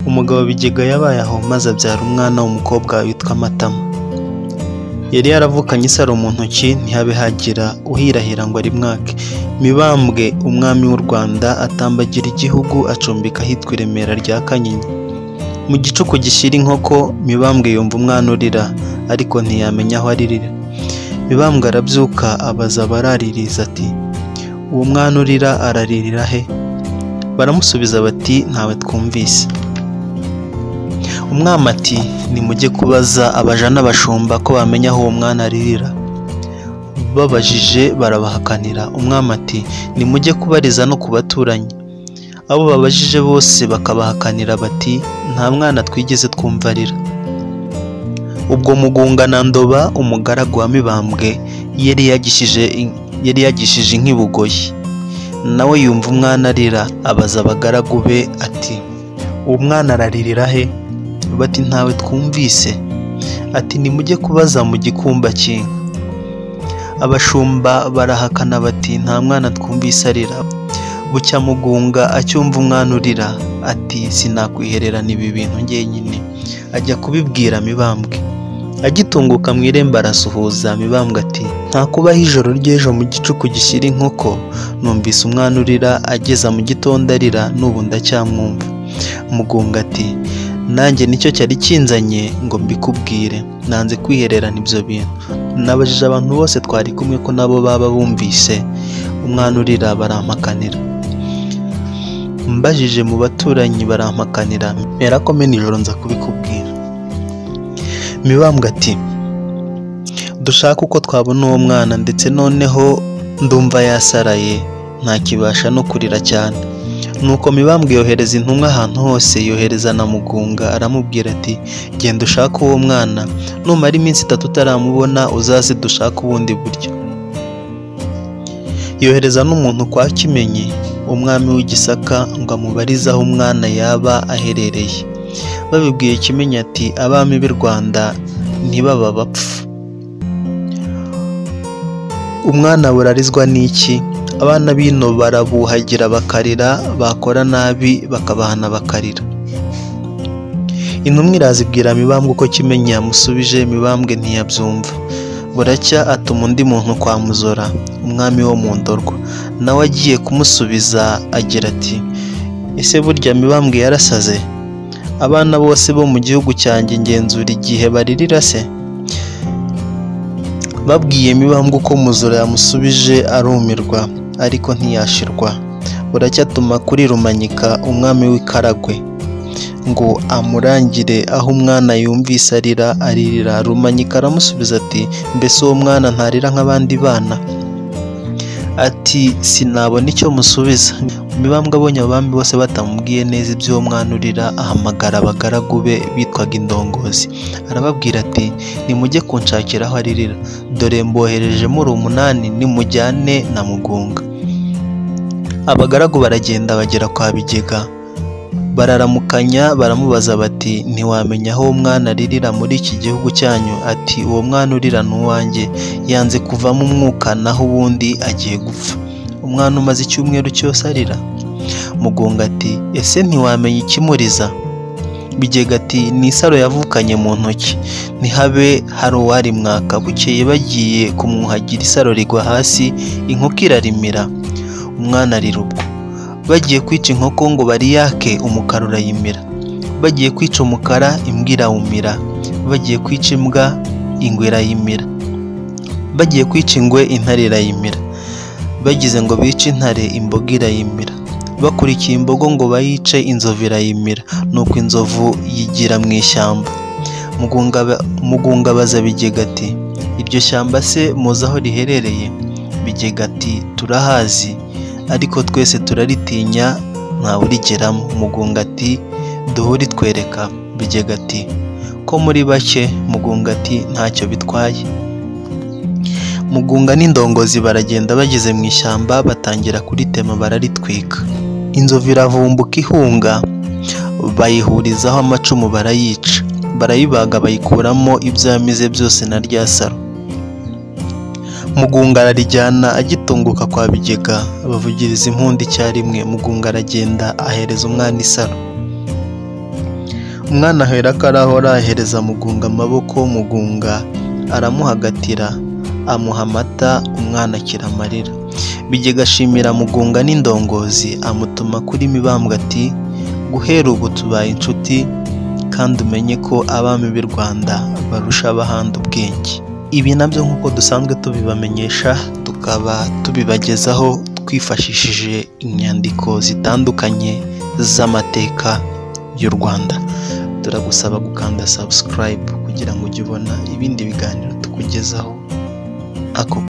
umugabo Bigega yabaye aho maze abyara umwana w'umukobwa witwa Matama yari yaravukanye isaro mu ntoki ntihabe hagira uhirahira ngo arimwake Mibambwe umwami w'u Rwanda atambagira igihugu acumbika ahitwa i Remera rya Kanyinya mu gicuku gishyira inkoko Mibambwe yumva umwana urira ariko ntiyamenya aho aririra Mibambwe arabyuka abaza abaraririza ati uwo mwana urira araririra he baramusubiza bati ntawe twumvise umwami ati nimujye kubaza abaja n'abashumba ko bamenya aho uwo mwana aririra babajije barabahakanira umwami ati nimujye kubariza no ku baturanyi abo babajije bose bakabahakanira bati nta mwana twigeze twumva arira ubwo mugunga na ndoba umugaragu wa mibambwe yari yagishije yari yagishije inka i bugoyi nawe yumva umwana arira abaza abagaragu be ati uwo mwana araririra he bati ntawe twumvise ati nimujye kubaza mu gikumba cy'inka abashumba barahakana bati nta mwana twumvise arira bucya mugunga acyumva umwana urira ati sinakwihererana ibi bintu njyenyine ajya kubibwira mibambwe agitunguka mu irembo arasuhuza mibambwe ati nta kubaho ijoro ry'ejo mu gicuku gishyira inkoko numvise umwana urira ageza mu gitondo arira n'ubu ndacyamwumva mugunga ati nanjye nicyo cyari kinzanye ngo mbikubwire nanze kwihererana ibyo bintu nabajije abantu bose twari kumwe ko nabo baba bumvise umwana urira barampakanira mbajije mu baturanyi barampakanira mpera ko mena ijoro nza kubikubwira mibambwe ati dushaka uko twabona uwo mwana ndetse noneho ndumva yasaraye ntakibasha no kurira cyane nuko mibambwe yohereza intumwa ahantu hose yohereza na mugunga aramubwira ati genda ushake uwo mwana numara iminsi itatu utaramubona uzaze dushake ubundi buryo yohereza n'umuntu kwa kimenyi umwami w'igisaka ngo amubarize aho umwana yaba aherereye babibwiye kimenyi ati abami b'i rwanda ntibaba bapfa umwana burarizwa n'iki abana b'ino barabuhagira bakarira bakora nabi bakabahana bakarira intumwa irazibwira mibambwe uko kimenyi yamusubije mibambwe ntiyabyumva buracya atuma undi muntu kwa muzora umwami wo mu ndorwa nawe agiye kumusubiza agira ati ese burya mibambwe yarasaze abana bose bo mu gihugu cyanjye ngenzura igihe baririra se babwiye mibambwe uko muzora yamusubije arumirwa ariko ntiyashirwa buracyatuma kuri rumanyika umwami w'ikaragwe ngo amurangire aho umwana yumvise arira aririra rumanyika aramusubiza ati mbese uwo mwana ntarira nk'abandi bana ati sinabona icyo musubiza mibambwe abonye abami bose batamubwiye neza iby'uwo mwana urira ahamagara abagaragu be bitwaga indongozi arababwira ati nimujye kunshakira aho aririra dore mbohereje muri umunani nimujyane na mugunga abagaragu baragenda bagera kwa bigega bararamukanya baramubaza bati ntiwamenya aho uwo mwana aririra muri iki gihugu cyanyu ati uwo mwana urira ni uwanjye yanze kuvamo umwuka naho ubundi agiye gupfa umwana umaze icyumweru cyose arira mugunga ati ese ntiwamenya ikimuriza bigega ati ni isaro yavukanye mu ntoki ntihabe hari uwarimwaka bukeye bagiye kumwuhagira isaro rigwa hasi inkoko irarimira umwana arira ubwo bagiye kwica inkoko ngo bariyake umukara urayimira bagiye kwica umukara imbwa irawumira bagiye kwica imbwa ingwe irayimira bagiye kwica ingwe intare irayimira bagize ngo bice intare imboga irayimira bakurikiye imbogo ngo bayice inzovu irayimira nuko inzovu yigira mu ishyamba mugunga abaza bigega ati iryo shyamba se muzi aho riherereye bigega ati turahazi ariko twese turaritinya ntawurigeramo mugunga ati duhuri twereka bigega ati ko muri bake mugunga ati ntacyo bitwaye mugunga n'indongozi baragenda bageze mu ishyamba batangira kuritema bararitwika inzovu iravumbuka ihunga bayihurizaho amacumu barayica barayibaga bayikuramo ibyo yamize byose na rya saro mugunga ararijyana agitunguka kwa bigega bavugiriza impundu icyarimwe mugunga aragenda ahereza umwana isaro umwana aherako arahora ahereza mugunga amaboko mugunga aramuhagatira amuha amata umwana akira amarira bigega ashimira mugunga n'indongozi amutuma kuri mibambwe ati guhera ubu tubaye inshuti kandi umenye ko abami b'i rwanda barusha abahanda ubwenge ibi nabyo nk'uko dusanzwe tubibamenyesha tukaba tubibagezaho twifashishije inyandiko zitandukanye z'amateka y'u rwanda turagusaba gukanda subscribe kugira ngo ujye ubona ibindi biganiro tukugezaho ako